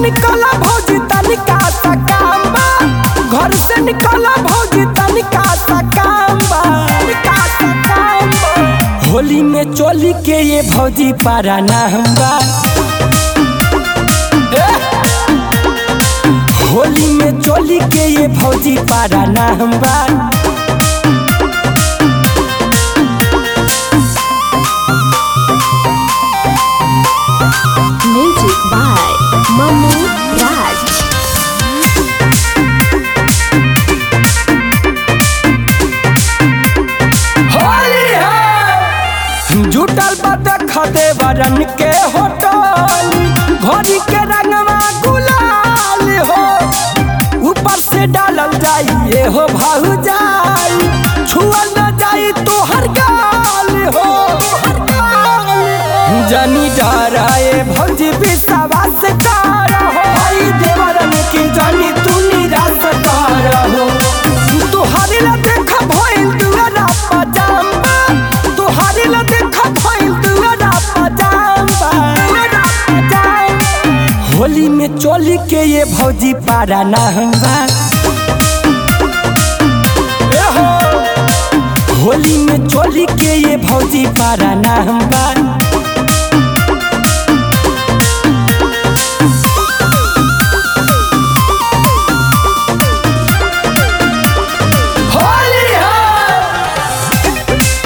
निकला भौजी तनिका सा काम बा घर से निकला भौजी तनिका सा काम बा तनिका सा काम बा होली में चोली के ये भौजी पारा ना हम बा ए! होली में चोली के ये भौजी पारा ना हम बा Music by Manu Raj. Holi है जुटल बा देखते वरन के होटल घोड़ी के रंगवा गुलाल हो ऊपर से डालल जाई ये हो भाऊ जाई छुअल न जाई तो हर गाल हो जनी डराए भौजी विश्वास कर हो भाई देवरन की जनी तू निराश कर हो तुहारी ला देखा भइल दुआरा पजामा तुहारी ला देखा भइल दुआरा पजामा दुआरा पजामा होली में चोली के ये भौजी पारा ना हंगा ए हो होली में चोली के ये भौजी पारा ना हंगा होली है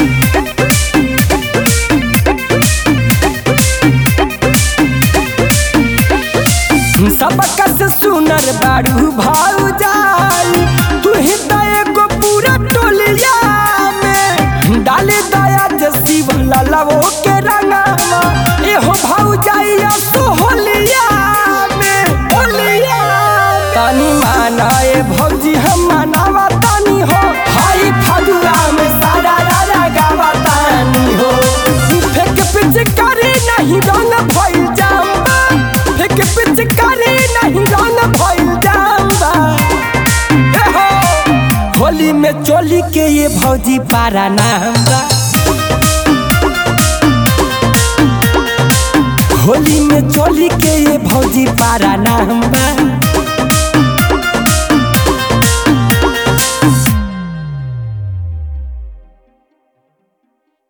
सबका से सुनर बाड़ू भाऊ जाई तू ही तो एगो पूरा टोलिया में डाले दया जसी वाला लवो के रंगावा ए हो भाऊ जाई तो होलिया में होलिया तानी माना ए भौजी हम मनावा तानी हो हाई फगुआ में सारा रारा गावा तानी हो फेक पिचकारी नहीं रंग भइल जाम्बा फेक पिचकारी नहीं रंग भइल जाम्बा ए हो होली में चोली के ये भौजी पारा ना हमरा होली में चोली के ये भौजी पारा ना हमरा